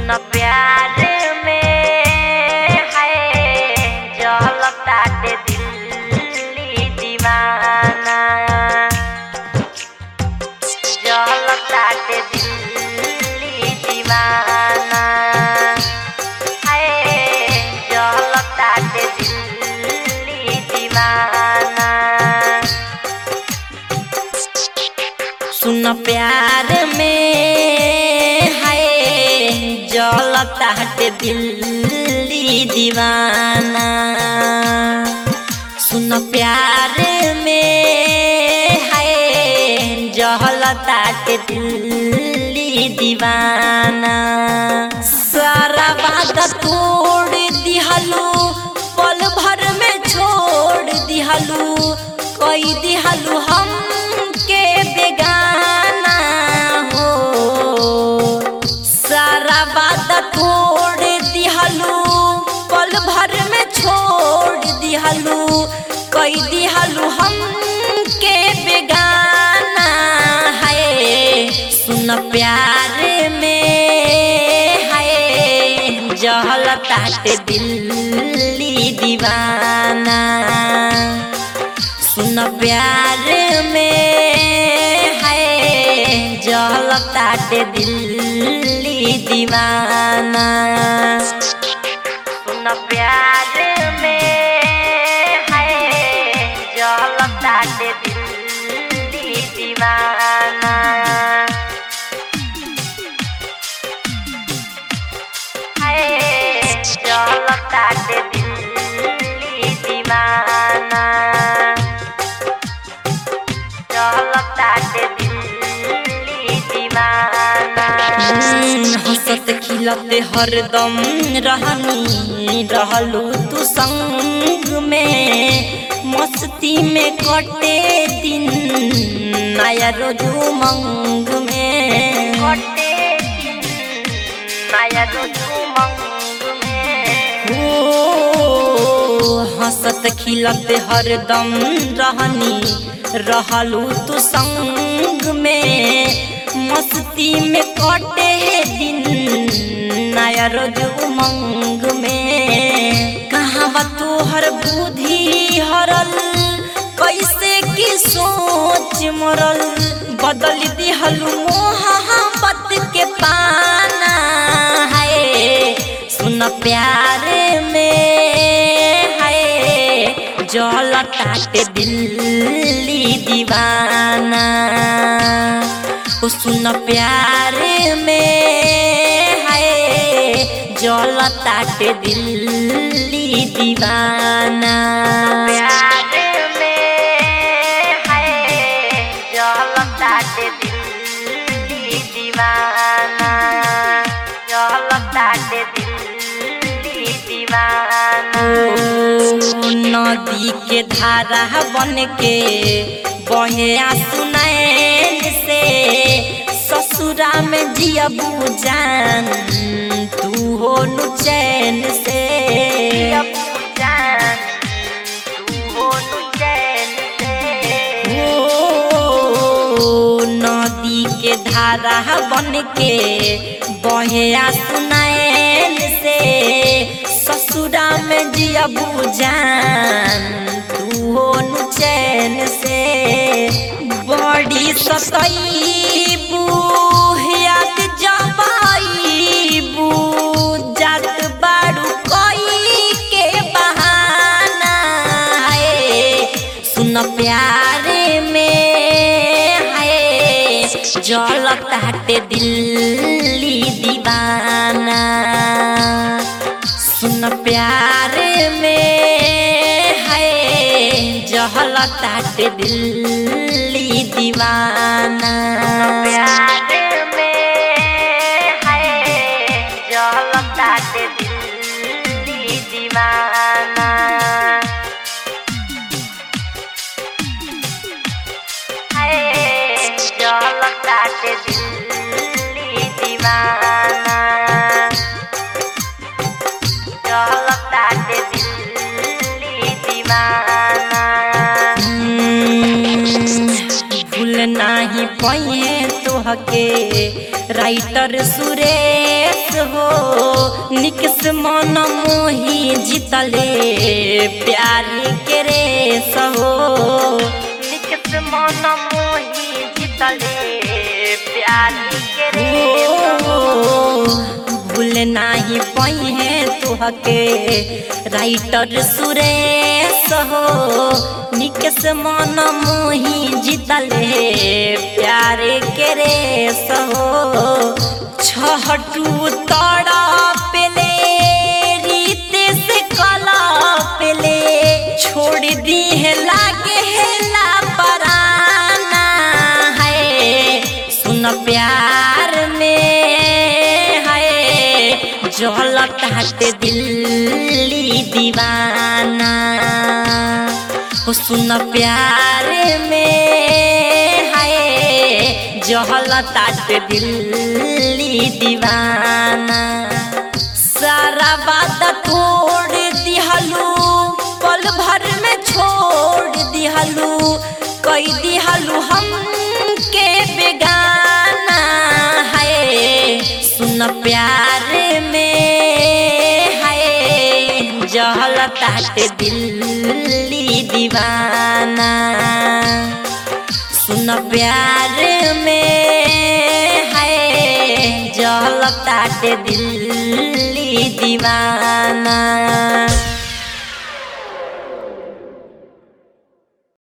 सुन प्यार में है जलताटे दिल्ली दीवाना जलताटे दिल्ली दीवाना है जलताटे दिल्ली दीवाना सुन प्यार में है जलता हटे दिल्ली दीवाना सुन प्यार में है जलता हटे दिल्ली दीवाना सारा वादा तोड़ दिहलू पल भर में छोड़ दिहलू कोई दिहलू हम के बेगाना हो सारा वादा तोड़ दिहलू पल भर में छोड़ दिहलू कोई दिहलू हम के बेगाना है सुन प्यार में है जहलतात दिल्ली दीवाना सुन प्यार में है जलतात दिल्ली दीवाना सुन प्यार में है जलतात दिल्ली दीवाना है जलतात दिल्ली दीवाना जलतात दिल्ली दीवाना हंसत खिलत हरदम रहनी रहलू तू संग में मस्ती में कटे दिन नया रोज उमंग में कटे दिन नया रोज उमंग में ओ हंसत खिलत हरदम रहनी रहलू तू संग में मस्ती में कटे दिन नया रोज उमंग में कहाँ तोहर बुद्धि हरल कैसे की सोच मरल बदल दिहलू मोहब्बत के पाना है सुन प्यार में है जलतात दिल्ली दीवाना ओ सुन प्यार में है जलतात दिल्ली दीवाना प्यार में है जलतात दिल्ली दीवाना जलतात दिल्ली दीवाना नदी के धारा बन के बहे सुनैन से ससुरा में जियबू जान तू हो नु चैन से जान तू हो नु चैन से ओ नदी के धारा बन के बहे सुनैन से ससुरा में जियबू जान तू हो नु चैन से बड़ी सतैबू याद जबाईबू जात बाड़ू कोई के बहाना है सुन प्यार में है जलतात दिल्ली दीवाना सुन प्यार में है जहलतात दिल्ली दीवाना प्यार में है जहलतात दिल्ली दीवाना है जलतात दिल्ली दीवाना जलतात दिल्ली दीवाना भूल नाही पहे तो तोहके राइटर सुरेश हो निकस मन मोही जीतले प्यार के रेस हो निकस मन मोही जीतले प्यार के रेस हो भूल नाही पई है तोहके राइटर सुरेश हो निकस मन मोही जीतले प्यार के रेस हो छहटू तड़ा पेले रीत से कला पेले छोड़ दी है लागे है लापराना है सुन प्यार में है जलत हट दिल्ली दीवाना हो सुन प्यार में है जहलत हट दिल्ली दीवाना सारा बात तोड़ दिहलू पल भर में छोड़ दिहलू कई दिहलू हम के बेगाना है सुन प्यार में है जहल ताट दिल्ली दीवाना सुन प्यार में है जहल ताट दिल्ली दीवाना